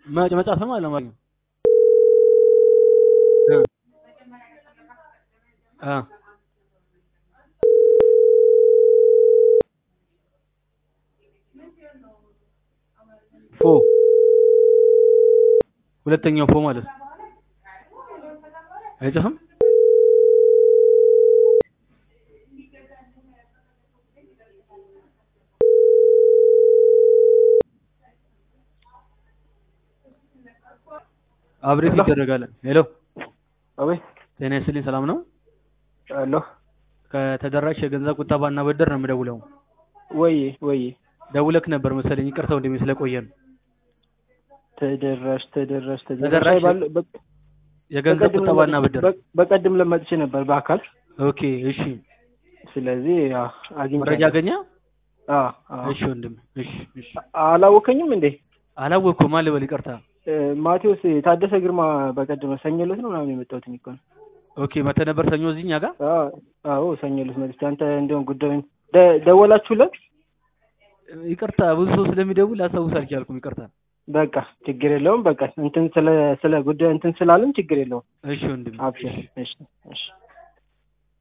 መ- መጻፍም አለ አማርኛ እ አ ፎ ሁለተኛው ፎ ማለት ነው። አይጽፍም አብሬት ሄሎ። ይደረጋል። ሄሎ አቤት ጤና ይስጥልኝ፣ ሰላም ነው? አሎ ከተደራሽ የገንዘብ ቁጠባና ብድር ነው የምደውለው። ወይ ወይ ደውለክ ነበር መሰለኝ፣ ይቅርታ ወንድሜ ስለቆየን። ተደራሽ ተደራሽ ተደራሽ ተደራሽ ባለ- በ- የገንዘብ በቀድም ቁጠባና ለመ- ብድር። በ- በቀድም ለመጥቼ ነበር በአካል ኦኬ፣ እሺ። ስለዚህ ያው አግኝቻለሁ። መረጃ አገኘ? አዎ አዎ እሺ ወንድም፣ እሺ፣ እሺ። አላወከኝም እንዴ አላወቅኩም፣ አለ በል ይቅርታ። እ፣ ማቴዎስ ታደሰ ግርማ በቀደም ሰኞ ዕለት ነው ምናምን የመጣሁት እኮ ነው። ኦኬ፣ መተህ ነበር ሰኞ እዚህ እኛ ጋር? አዎ አዎ ሰኞ ዕለት መጥቼ አንተ እንዲያውም ጉዳዩን ደ- ደወላችሁለት? ይቅርታ፣ ብዙ ሰው ስለሚደውል ላስታውስ አልቻልኩም፣ ይቅርታ። በቃ ችግር የለውም። በቃ እንትን ስለ ስለ ጉዳዩ እንትን ስላለን ችግር የለውም። እሺ ወንድም፣ አብሽር። እሺ እሺ